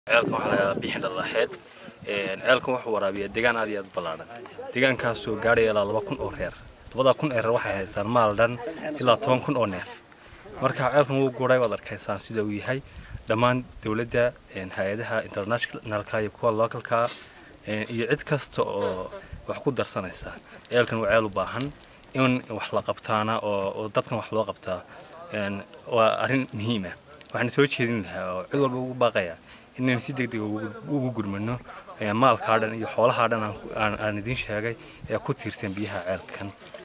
ceelkan waxaa lagaa bixin dhalaxeed ceelkan wuxuu waraabiyaa deegaan aad iyo aad u ballaadhan deegaankaasoo gaadhaya ilaa laba kun oo reer labada kun ee reer waxay haystaan maal dhan ilaa toban kun oo neef marka ceelkan wuu guuray waad arkaysaan sida uu yahay dhammaan dowladda hay-adaha internationalka iyo kuwa localka iyo cid kasta oo wax ku darsanaysa ceelkan waa ceel u baahan in wax la qabtaana oo dadkan wax loo qabtaa waa arrin muhiima waxaan soo jeedin lahaa oo cid walba ugu baaqaya inaan si degdeg ugu gurmano maalkaa dhan iyo xoolahaa dhan aan idiin sheegay ee ku tiirsan biyaha ceelkan